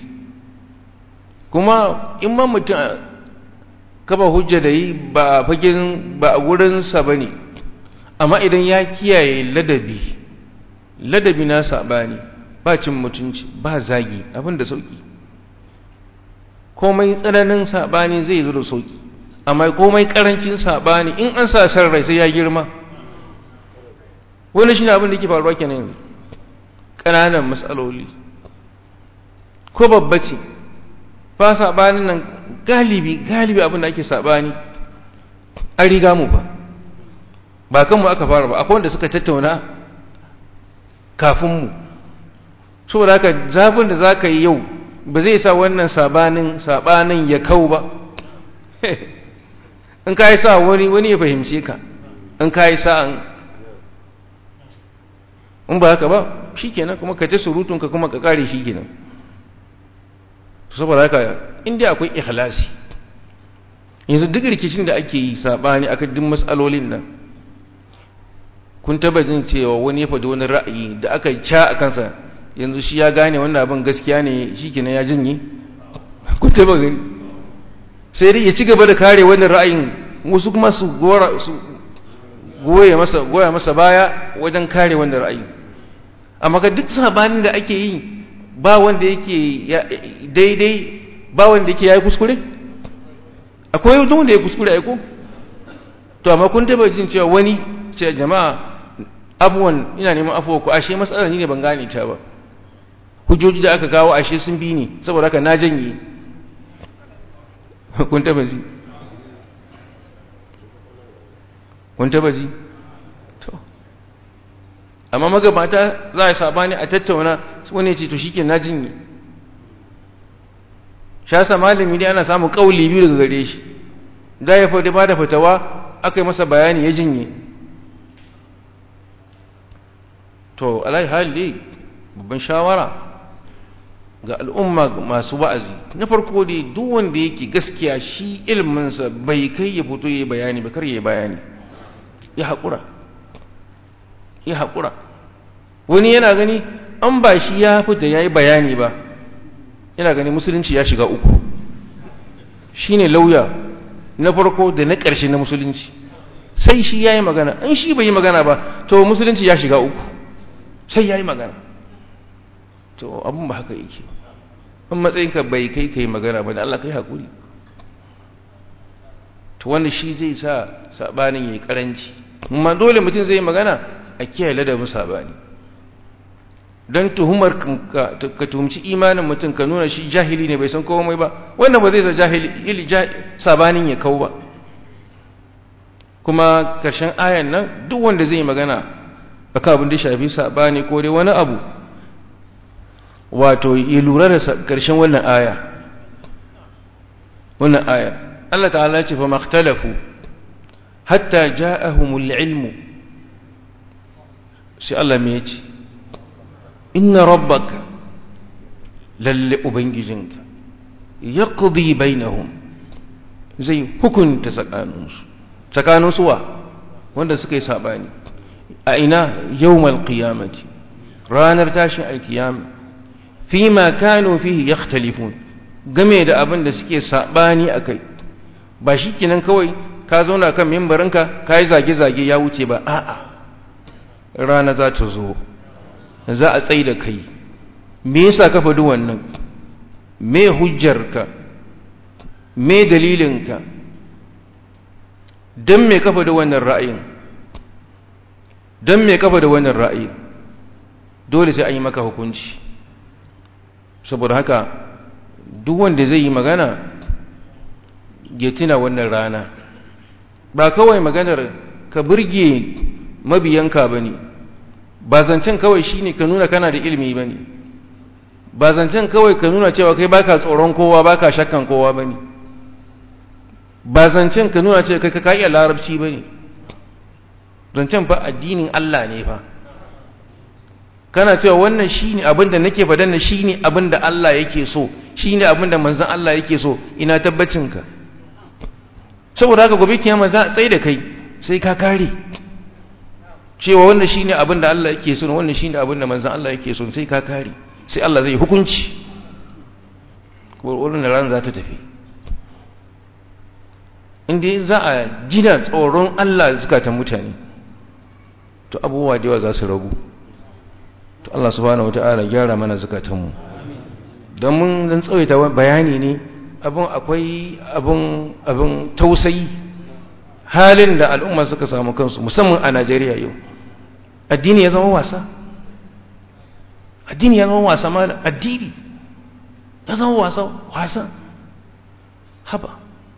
[SPEAKER 1] kuma in ma mutum kaba hujja da yi ba a fagen ba a gurinsa ba ne amma idan ya kiyaye ladabi ladabi na sabani ba cin mutunci ba zagi abin da sauki komai tsananin sabani zai zo da sauki amma komai karancin sabani in an sa san rai sai ya girma wani shi ne abin da yake faruwa kenan yanzu ƙananan matsaloli ko babba ce ba saɓanin nan galibi galibi abin da ake saɓani an riga mu ba ba kanmu aka fara ba akwai wanda suka tattauna kafin mu saboda haka zafin da za ka yi yau ba zai sa wannan sabanin sabanin ya kau ba in ka yi sa wani wani ya fahimce ka in ka yi sa'an in ba haka ba shi kenan kuma ka ta surutunka kuma ka kare shi kenan saboda haka inda akwai ikhlasi yanzu duk rikicin da ake yi sabani akan duk matsalolin nan kun taba jin cewa wani ya faɗi wani ra'ayi da aka ca a kansa yanzu shi ya gane wannan abin gaskiya ne shi kenan ya jinye kun taba gani sai dai ya ci gaba da kare wannan ra'ayin wasu kuma su gora su goye masa goya masa baya wajen kare wannan ra'ayi amma ga duk sabanin da ake yi ba wanda yake daidai ba wanda yake yayi kuskure akwai wanda ya kuskure ai ko to amma kun taba jin cewa wani ce jama'a abuwan ina neman afuwa ku ashe matsalar ni ne ban gane ta ba hujjoji da aka kawo ashe sun bi ni saboda haka na janye kun taba ji kun taba ji to amma magabata za a sabani a tattauna wani ce to shike na janye shasa malami dai ana samun kauli biyu daga gare shi da ya fadi ba da fatawa aka yi masa bayani ya jinye to alai hali babban shawara ga al'umma masu wa'azi na farko dai duk wanda yake gaskiya shi ilminsa bai kai ya fito ya bayani ba kar ya bayani ya haƙura ya haƙura wani yana gani an ba shi ya fita ya yi bayani ba yana gani musulunci ya shiga uku shi ne lauya na farko da na ƙarshe na musulunci sai shi ya yi magana in shi bai yi magana ba to musulunci ya shiga uku sai ya yi magana to abin ba haka yake in matsayinka bai kai ka yi magana ba da Allah kai haƙuri to wanda shi zai sa saɓanin ya yi ƙaranci amma dole mutum zai yi magana a kiyaye ladabin saɓani don tuhumar ka tuhumci imanin mutum ka nuna shi jahili ne bai san komai ba wannan ba zai sa jahili sabanin ya kau ba kuma karshen ayan nan duk wanda zai magana akan abin da shafi sabani ko dai wani abu wato ya lura da karshen wannan aya wannan aya Allah ta'ala ce fa makhtalafu hatta ja'ahumul ilmu sai Allah me yace inna rabbaka lalle ubangijinka yaqdi bainahum zai hukunta tsakaninsu tsakaninsu wa wanda suka yi sabani a ina yawmal qiyamati ranar tashin alkiyama fima kanu fihi yakhtalifun game da abin da suke sabani akai ba shikenan kawai ka zauna kan mimbarinka kai zage-zage ya wuce ba a'a rana za ta zo za a tsaye da kai me yasa ka faɗi wannan me hujjarka me dalilinka don me ka faɗi wannan ra'ayin don me ka faɗi wannan ra'ayin dole sai an yi maka hukunci saboda haka duk wanda zai yi magana ya tuna wannan rana ba kawai maganar ka burge mabiyanka ba ne ba zancen kawai shine ka nuna kana da ilimi bane ba zancen kawai ka nuna cewa kai baka tsoron kowa baka shakkan kowa bane ba zancen ka nuna cewa kai ka iya larabci bane zancen fa addinin Allah ne fa kana cewa wannan shine abin da nake fadan na shine abin da Allah yake so shine abin da manzon Allah yake so ina tabbacin ka saboda haka gobe kiyama za a tsaye da kai sai ka kare cewa wannan shine abin da Allah yake so wannan shine abin da manzon Allah yake so sai ka kare sai Allah zai hukunci wannan ran za ta tafi inda za a gina tsoron Allah zukatan mutane to abubuwa da yawa za su ragu to Allah subhanahu wataala gyara mana zukatanmu don mun dan tsawaita bayani ne abin akwai abin abin tausayi halin da al'umma suka samu kansu musamman a Najeriya yau addini ya zama wasa addini ya zama wasa malam addini ya zama wasa wasa haba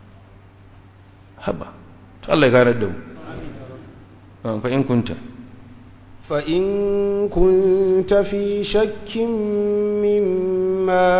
[SPEAKER 1] haba to Allah ya gane da mu fa in kunta
[SPEAKER 2] فإن كنت في شك مما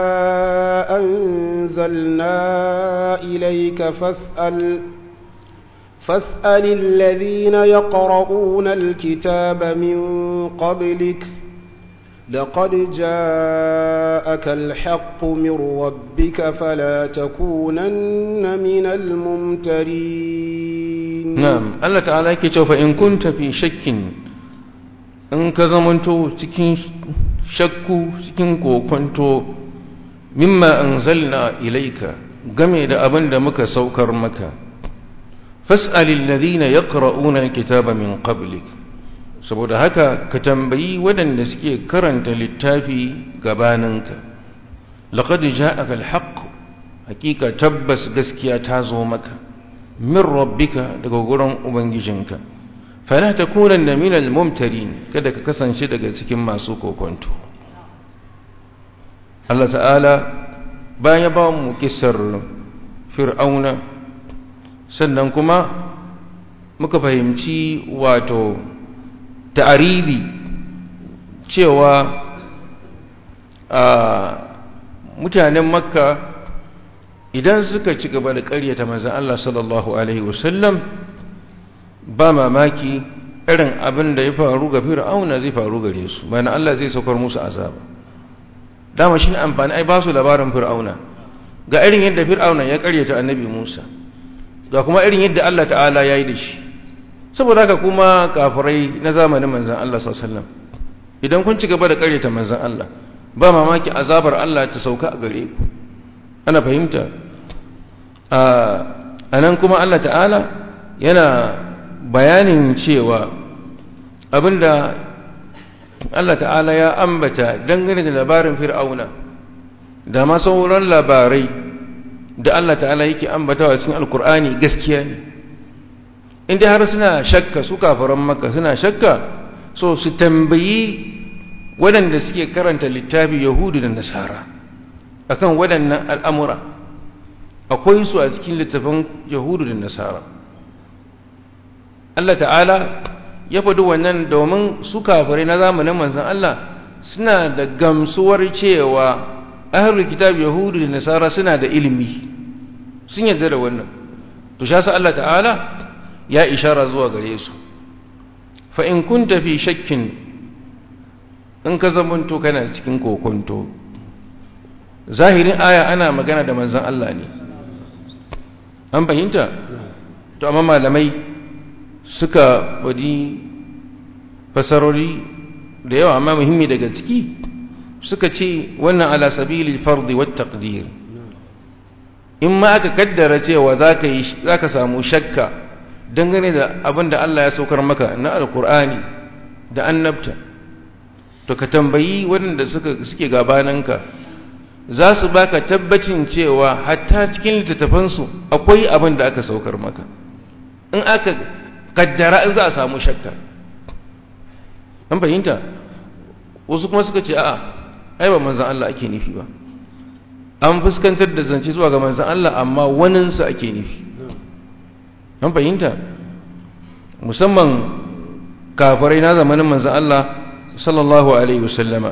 [SPEAKER 2] أنزلنا إليك فاسأل فاسأل الذين يقرؤون الكتاب من قبلك لقد جاءك الحق من ربك فلا تكونن من الممترين
[SPEAKER 1] نعم الله تعالى يكتب فإن كنت في شك in ka zamanto cikin shakku cikin kokonto mimma anzalna ilaika game da abin da muka saukar maka fas'alil ladina yaqra'una alkitaba min qablik saboda haka ka tambayi waɗanda suke karanta littafi gabaninka laqad ja'aka alhaq hakika tabbas gaskiya ta zo maka min rabbika daga gurin ubangijinka fala takunanna minal mumtarin kada ka kasance daga cikin masu kokonto Allah ta'ala bayan ya ba mu kissar fir'auna sannan kuma muka fahimci wato ta'aridi cewa a mutanen makka idan suka ci gaba da ƙaryata manzon Allah sallallahu alaihi wasallam ba mamaki irin abin da ya faru ga fir'auna zai faru gare su bayan Allah zai saukar musu azaba dama shi ne amfani ai ba su labarin fir'auna ga irin yadda fir'auna ya karyata annabi Musa ga kuma irin yadda Allah ta'ala ya yi da shi saboda haka kuma kafirai na zamanin manzan Allah sallallahu alaihi wasallam idan kun ci gaba da karyata manzan Allah ba mamaki azabar Allah ta sauka a gare ku ana fahimta a nan kuma Allah ta'ala yana bayanin cewa abinda Allah ta'ala ya ambata dangane da labarin fir'auna da ma sauran labarai da Allah ta'ala yake ambatawa cikin alkur'ani gaskiya ne inda har suna shakka su kafaran maka suna shakka so su tambayi waɗanda suke karanta littafi yahudu da nasara akan waɗannan al'amura akwai su a cikin littafin yahudu da nasara Allah ta'ala ya faɗi wannan domin su kafirai na zamanin manzan Allah suna da gamsuwar cewa ahlul kitab yahudu da nasara suna da ilimi sun yarda da wannan to sha Allah ta'ala ya ishara zuwa gare su fa in kunta fi shakkin in ka zamanto kana cikin kokonto zahirin aya ana magana da manzan Allah ne an fahimta to amma malamai suka faɗi fasarori da yawa amma muhimmi daga ciki suka ce wannan ala sabili fardi wa taqdir in ma aka kaddara cewa zaka yi zaka samu shakka dangane da abin da Allah ya saukar maka na alqur'ani da annabta to ka tambayi waɗanda suka suke gabananka za su baka tabbacin cewa hatta cikin littattafansu akwai abin da aka saukar maka in aka kaddara in za a samu shakka an fahimta wasu kuma suka ce a'a ai ba manzan Allah ake nufi ba an fuskantar da zance zuwa ga manzan Allah amma waninsa ake nufi an fahimta musamman kafirai na zamanin manzan Allah sallallahu alaihi wasallama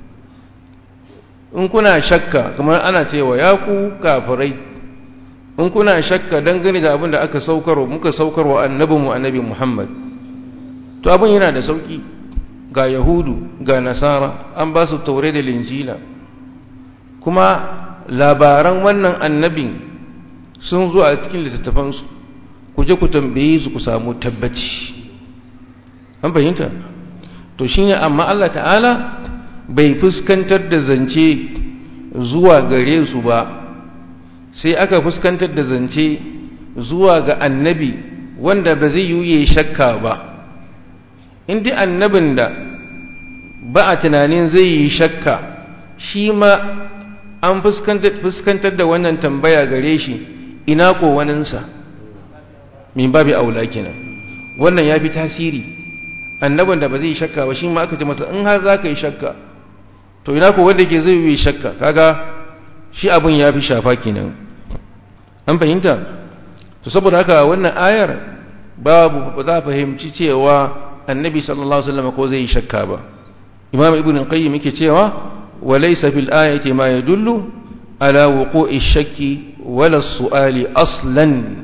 [SPEAKER 1] in kuna shakka kamar ana cewa ya ku kafirai in kuna shakka dangane da abin da aka saukarwa muka saukarwa annabinmu annabi Muhammad to abin yana da sauki ga yahudu ga nasara an ba su taure da linjila kuma labaran wannan annabin sun zo a cikin littattafansu ku je ku tambaye su ku samu tabbaci an fahimta to shine amma Allah ta'ala bai fuskantar da zance zuwa gare su ba sai aka fuskantar da zance zuwa ga annabi wanda ba zai yi shakka ba in dai annabin da ba a tunanin zai yi shakka shi ma an fuskantar da wannan tambaya gare shi ina ko waninsa min babi aula kenan wannan ya fi tasiri annabin da ba zai shakka ba shi ma aka ce masa in har za ka yi shakka to ina ko wanda ke zai yi shakka kaga shi abin ya fi shafa kenan an fahimta to saboda haka wannan ayar babu ba za a fahimci cewa annabi sallallahu alaihi wasallam ko zai yi shakka ba imam ibn qayyim yake cewa wa laysa fil ayati ma yadullu ala wuqu'i shakki wala su'ali aslan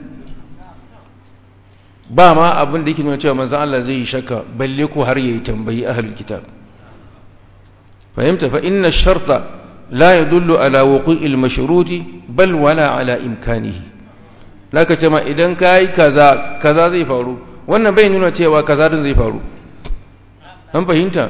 [SPEAKER 1] ba ma abin da yake nuna cewa manzon Allah zai yi shakka balle ko har yayi tambayi ahlul kitab fahimta fa inna ash-sharta la yadullu ala wuqu'i al-mashruti bal wala ala imkanihi laka ce ma idan kai kaza kaza zai faru wannan bai nuna cewa kaza din zai faru an fahimta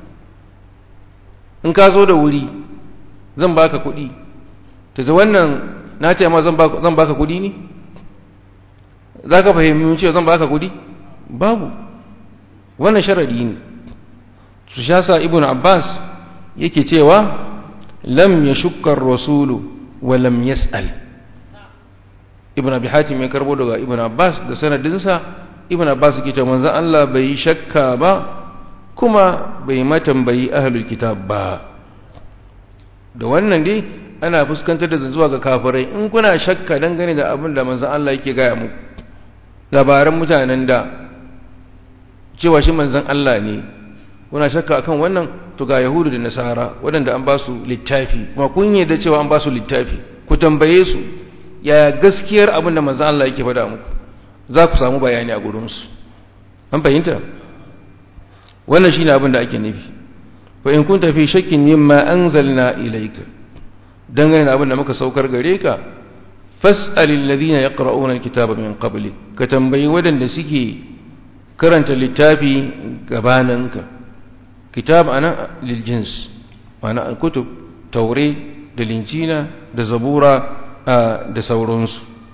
[SPEAKER 1] in ka zo da wuri zan baka kuɗi ta wannan na ce ma zan baka kuɗi ne za ka fahimci cewa zan baka kudi babu wannan sharadi ne su shasa ibn abbas yake cewa lam ya shukkar rasulu wa lam yas'al ibn abi hatim ya karbo daga ibn abbas da sanadinsa ibn abbas yake cewa manzon Allah bai shakka ba kuma bai matambayi ahlul kitab ba da wannan dai ana fuskantar da zuwa ga kafirai in kuna shakka dangane da abin da manzon Allah yake gaya muku labaran mutanen da cewa shi manzan Allah ne kuna shakka akan wannan to ga yahudu da nasara waɗanda an ba su littafi kuma kun da cewa an ba su littafi ku tambaye su ya gaskiyar abin da manzan Allah yake faɗa muku za ku samu bayani a gurinsu an fahimta wannan shine abin da ake nufi fa in kunta fi shakkin mimma anzalna ilayka dangane da abin da muka saukar gare ka fas'al alladhina yaqra'una alkitaba min qablik ka tambayi wadanda suke karanta littafi gabananka kitab ana lil jins ana alkutub taure da linjina da zabura da sauransu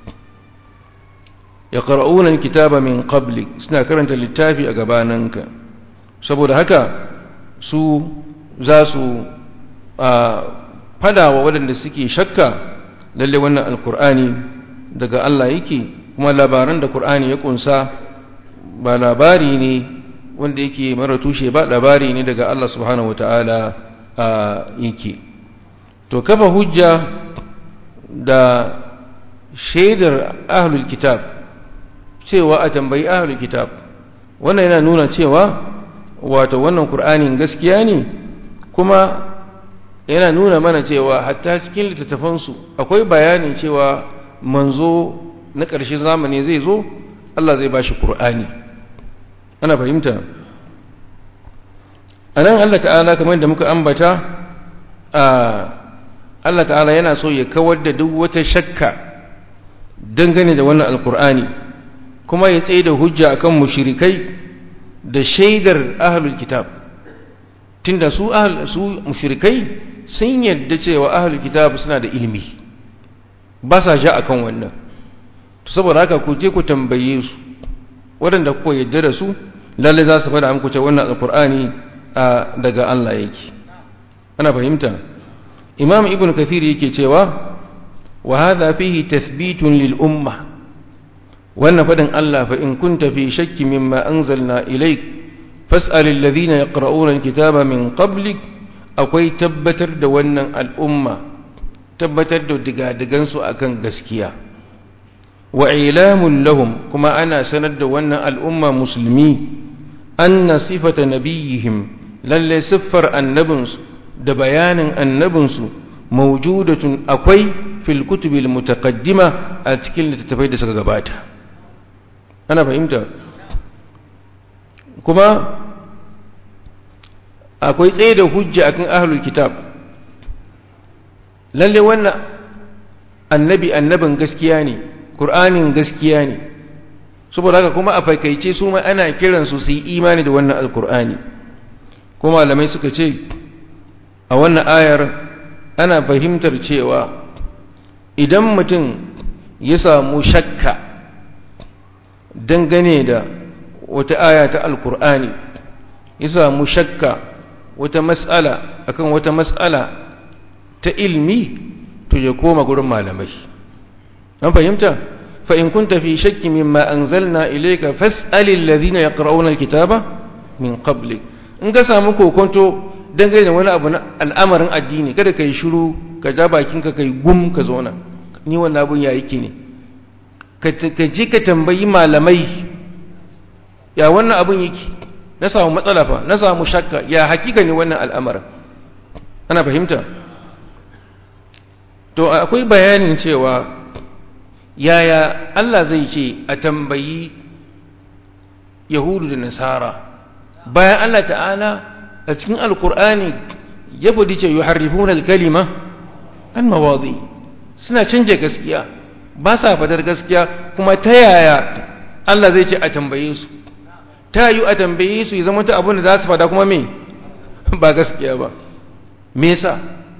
[SPEAKER 1] yaqra'una alkitaba min qablik suna karanta littafi a gabananka saboda haka su za su fada wa wadanda suke shakka lalle wannan alkur'ani daga Allah yake kuma labaran da Qur'ani ya kunsa ba labari ne wanda yake mara tushe ba labari ne daga Allah subhanahu wataala yake to kafa hujja da shaidar ahlul kitab cewa a tambayi ahlul kitab wannan yana nuna cewa wato wannan Qur'anin gaskiya ne kuma yana nuna mana cewa hatta cikin littattafansu akwai bayanin cewa manzo na ƙarshen zamani zai zo Allah zai bashi Qur'ani ana fahimta anan Allah ta'ala kamar da muka ambata Allah ta'ala yana so ya kawar da duk wata shakka dangane da wannan alkur'ani kuma ya tsaye da hujja akan mushrikai da shaidar ahlul kitab tunda su su mushrikai sun yadda cewa ahlul kitab suna da ilimi ba sa sha akan wannan to saboda haka ku je ku tambaye su waɗanda kuka yadda da su lalle za su faɗa muku cewa wannan alqur'ani daga Allah yake ana fahimta imam ibn kathir yake cewa wa hadha fihi tathbitun lil umma wannan faɗin Allah fa in kunta fi shakki mimma anzalna ilayk fas'al alladhina yaqra'una alkitaba min qablik akwai tabbatar da wannan al'umma tabbatar da digadigansu akan gaskiya wa ilamun lahum kuma ana sanar da wannan al'umma musulmi anna sifata nabiyihim lalle siffar annabinsu da bayanin annabinsu mawjudatun akwai fil kutubil mutaqaddima a cikin littattafai da suka gabata ana fahimta kuma akwai tsaye da hujja akan ahlul kitab lalle wannan annabi annabin gaskiya ne qur'anin gaskiya ne saboda haka kuma a fakaice su ma ana kiran su su yi imani da wannan alqur'ani kuma malamai suka ce a wannan ayar ana fahimtar cewa idan mutum ya samu shakka dangane da wata aya ta alqur'ani ya samu shakka wata mas'ala akan wata mas'ala ta ilmi to ya koma gurin malamai an fahimta fa in kunta fi shakki mimma anzalna ilayka fas'alil ladhina yaqra'una alkitaba min qablik in ka samu kokonto dangane da wani abu na al'amarin addini kada ka yi shiru ka ja bakinka ka yi gum ka zauna ni wannan abun ya yake ne ka ji ka tambayi malamai ya wannan abun yake na samu matsala fa na samu shakka ya hakika ne wannan al'amarin ana fahimta to akwai bayanin cewa yaya Allah zai ce a tambayi yahudu da nasara bayan Allah ta'ala a cikin alkur'ani ya fadi ce yuharrifuna al-kalima an mawadi suna canje gaskiya ba sa fadar gaskiya kuma ta yaya Allah zai ce a tambaye su ta yi a tambaye su ya zama ta abin da za su fada kuma me ba gaskiya ba me yasa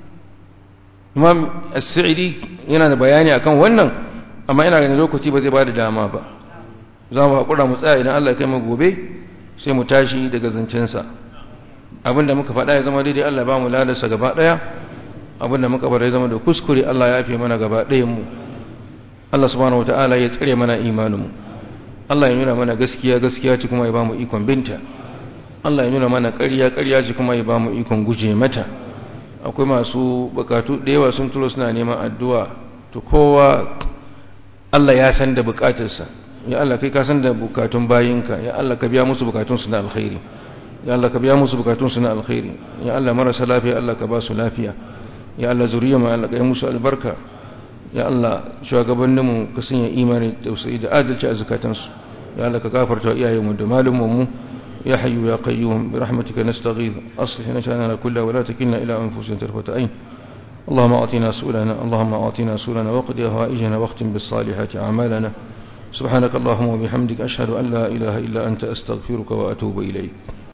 [SPEAKER 1] imam as-sa'idi yana da bayani akan wannan amma ina ganin lokaci ba zai ba da dama ba za mu haƙura mu tsaya idan Allah ya kai mu gobe sai mu tashi daga zancensa abinda muka faɗa ya zama daidai Allah ba mu ladarsa gaba ɗaya abinda muka bar ya zama da kuskure Allah ya fi mana gaba ɗayan mu Allah subhanahu wataala ya tsare mana imanin mu Allah ya nuna mana gaskiya gaskiya ce kuma ya ba mu ikon binta Allah ya nuna mana ƙarya ƙarya ce kuma ya ba mu ikon guje mata akwai masu bukatu da yawa sun turo suna neman addu'a to kowa Allah ya san da bukatarsa ya Allah kai ka san da bukatun bayinka ya Allah ka biya musu bukatun su na alkhairi ya Allah ka biya musu bukatun su na alkhairi ya Allah marasa lafiya Allah ka ba su lafiya ya Allah zuriya ma Allah ka yi musu albarka ya Allah shugabanninmu ka sanya imani tausayi da adalci a zakatansu ya Allah ka gafarta iyayenmu da malumanmu يا حي يا قيوم برحمتك نستغيث أصلح نشأننا كلها ولا تكلنا إلى أنفسنا طرفة عين اللهم أعطنا سؤلنا اللهم أعطنا سؤلنا وقد هوائجنا واختم بالصالحات أعمالنا سبحانك اللهم وبحمدك أشهد أن لا إله إلا أنت أستغفرك وأتوب إليك